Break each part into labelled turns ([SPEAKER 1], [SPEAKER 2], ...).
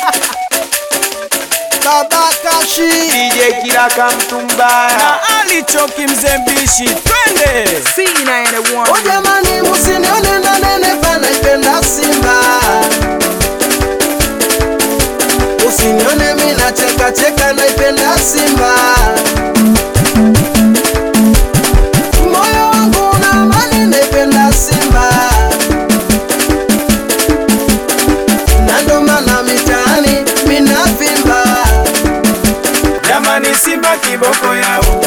[SPEAKER 1] Baba Kashi
[SPEAKER 2] DJ Kiraka Mtumbaya
[SPEAKER 3] na alichoki mzembishi, twende
[SPEAKER 1] O jamani, musinione na nenepa, naipenda Simba. Usinione mina cheka cheka, naipenda Simba. Moyo wangu una amani, naipenda Simba. Na ndo maana mitaani mina vimba.
[SPEAKER 3] jamani, Simba kiboko yao,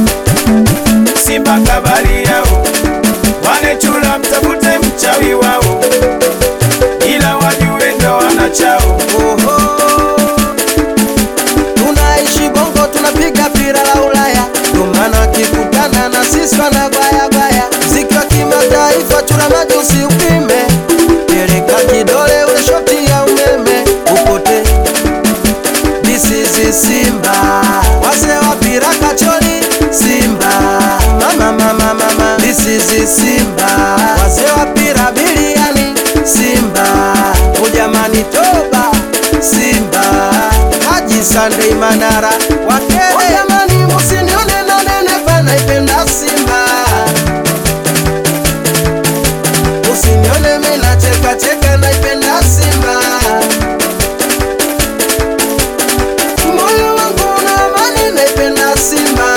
[SPEAKER 3] Simba kabari yao, wale chula mtafute mchawi wao, ila wajue ndo wanachao.
[SPEAKER 1] Oho. Tunaishi bongo tunapiga pira la Ulaya, ndo maana wakikutana na sisi wanabaya baya. Mziki wa kimataifa tuna majusi upime, peleka kidole ule shoti ya umeme upote. This is Simba, wazee wa pira kachori Simba, mama mama mama. This is Simba, wazee wa pira biliani Simba, ujamani toba Simba, Haji Sunday Manara wakere. Ujamani musinione na nenepa, naipenda Simba. Usinione mina cheka cheka, naipenda Simba. Moyo wangu una amani, naipenda Simba.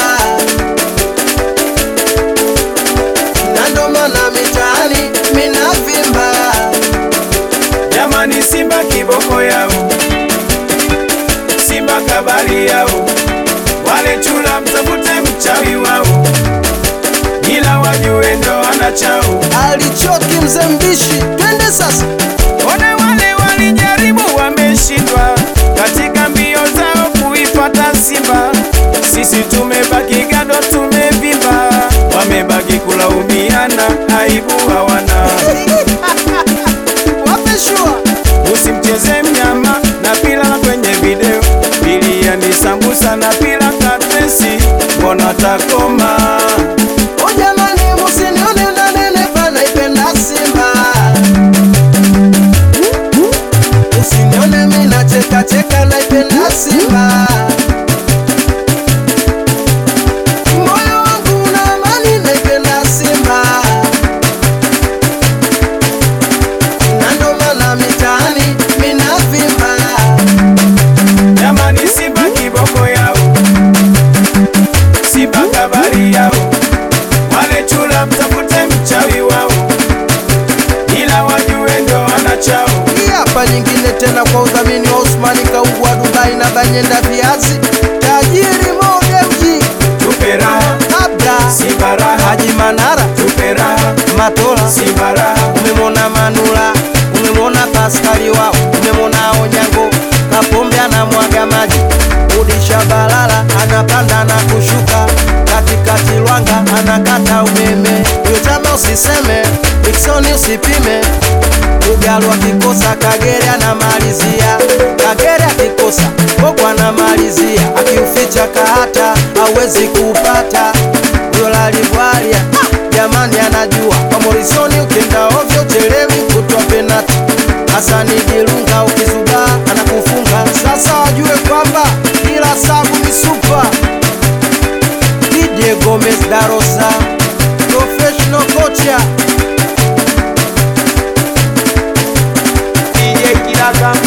[SPEAKER 1] Na ndo maana mitaani mina vimba.
[SPEAKER 3] Jamani, Simba kiboko yao, Simba kabari yao, wale chula mtafute mchawi wao, ila wajue ndo wanachao.
[SPEAKER 1] alichoki mzembishi, twende sasa.
[SPEAKER 3] One wale walijaribu wameshindwa katika mbio zao kuipata Simba. Sisi tumebaki gado, tumevimba, wamebaki kulaumiana, aibu hawana.
[SPEAKER 1] Wape shua
[SPEAKER 3] Usimcheze mnyama na pila la kwenye video, bilia ni sambusa na pila katresi, mbona takoma?
[SPEAKER 1] O jamani, musinione na nenepa, naipenda Simba. Usinione mina cheka cheka, naipenda Simba. Moyo wangu una amani, naipenda Simba. Na ndo maana mitaani mina vimba.
[SPEAKER 3] Jamani, Simba kiboko yao, Simba kabari yao, wale chula mtafute mchawi wao, ila wajue ndo wanachao.
[SPEAKER 1] Hii hapa nyingine tena kwa udhamini wa Usmani Kaugwa Dubai na Banyenda Viazi, tajiri Modemji,
[SPEAKER 3] Tupe raha,
[SPEAKER 1] Abra
[SPEAKER 3] Simba raha,
[SPEAKER 1] Haji Manara,
[SPEAKER 3] tupe raha,
[SPEAKER 1] Matola,
[SPEAKER 3] Simba raha.
[SPEAKER 1] umemwona Manula, umemwona Paskali wao, umemwona Onyango, Kapombe anamwaga maji, Udisha Balala anapanda na kushuka, katikati Lwanga anakata umeme, huyo chama usiseme, Diksoni usipime, Ugalu akikosa Kagere anamalizia, Kagere akikosa Bogo anamalizia, akiuficha kahata hawezi kuupata, huyo lalibwalia jamani anajua kwa Morisoni ukienda ovyo chelewi kutwa penati. Hasani Dilunga ukizubaa anakufunga. Sasa wajue kwamba kila sabu ni supa. DJ Gomez Darosa professional kocha
[SPEAKER 2] DJ Kiraka